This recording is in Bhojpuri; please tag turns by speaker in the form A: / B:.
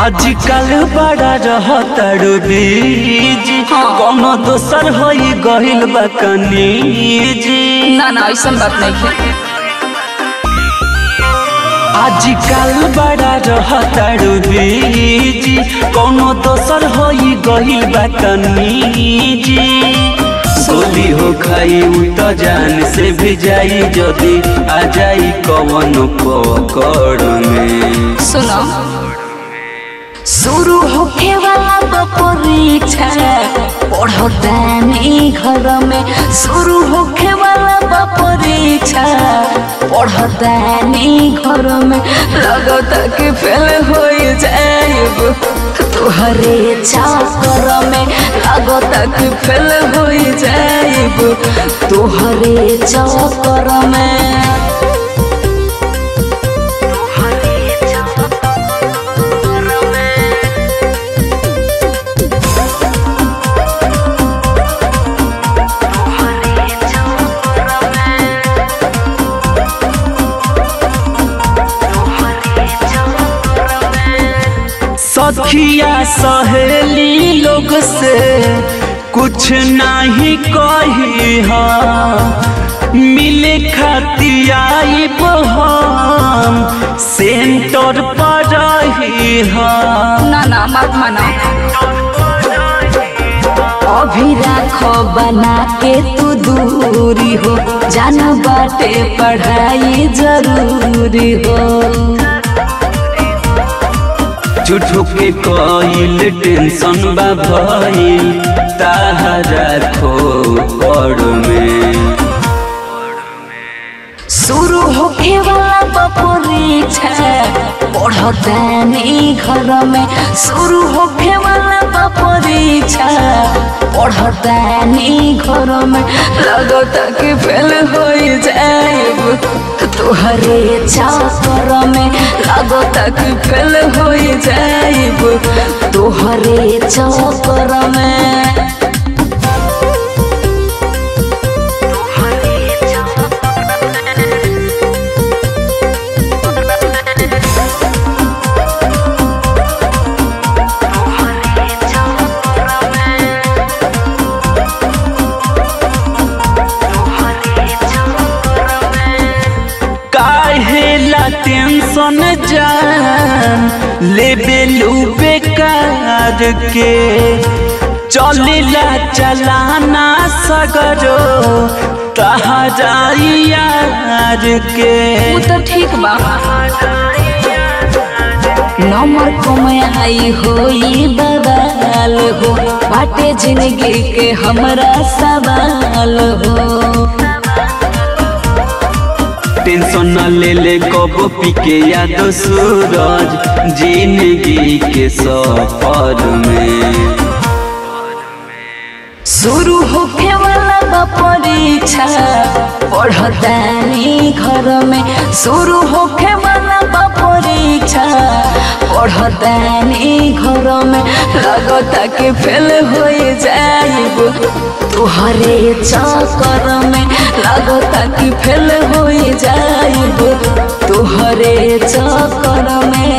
A: आजकल बड़ा रहतड़ू बीज कोनो दोसर होई गहिल बा कनीज
B: ना ना ऐसा बात नहीं है
A: आजकल बड़ा रहतड़ू बीज कोनो दोसर होई गहिल बा कनीज गोली हो खाई उ तो जान से भी जाई जदी आ जाई कवन पकड़ में
B: सुनो शुरू होखे वाला बा परीक्षा पढ़तानी घर में शुरू होखे वाला बा परीक्षा पढ़तानी घर में लगता कि फेल हो जाएब तोहरे चाकर में लगता कि फेल हो जाएब तोहरे चाकर में
A: सखिया सहेली लोग से कुछ नहीं कही हा मिले खतियाई हम सेंटर पर रही हा
B: ना ना मत मना अभी राखो बना के तू दूरी हो जाना बाटे पढ़ाई जरूरी हो
A: झूठो के कईल टेंशन बा भइल ताहरा खो पड़ में
B: शुरू होखे वाला बा परीक्षा पढ़तानी घर में शुरू होखे वाला बा परीक्षा पढ़तानी घर में लगता कि फेल हो जाएब तोहरे चाकर में लगता कि फेल हो जाएब तोहरे चाकर में
A: काहेला टेंशन जान लेबे लू बेकार के चलेला चलाना सगरो तहरा यार के
B: वो तो ठीक बा नंबर कमाई होई बवाल हो बाटे जिंदगी के हमरा सवाल हो
A: टेंशन न ले ले कबो पी के याद सूरज जिंदगी के सफर में
B: शुरू होखे वाला बा परीक्षा पढ़तानी घर में शुरू होखे वाला बा परीक्षा पढ़तानी घर में लगता कि फेल हो जाइब तोहरे चक्कर में लगता कि फेल हो जाइब तोहरे चक्कर में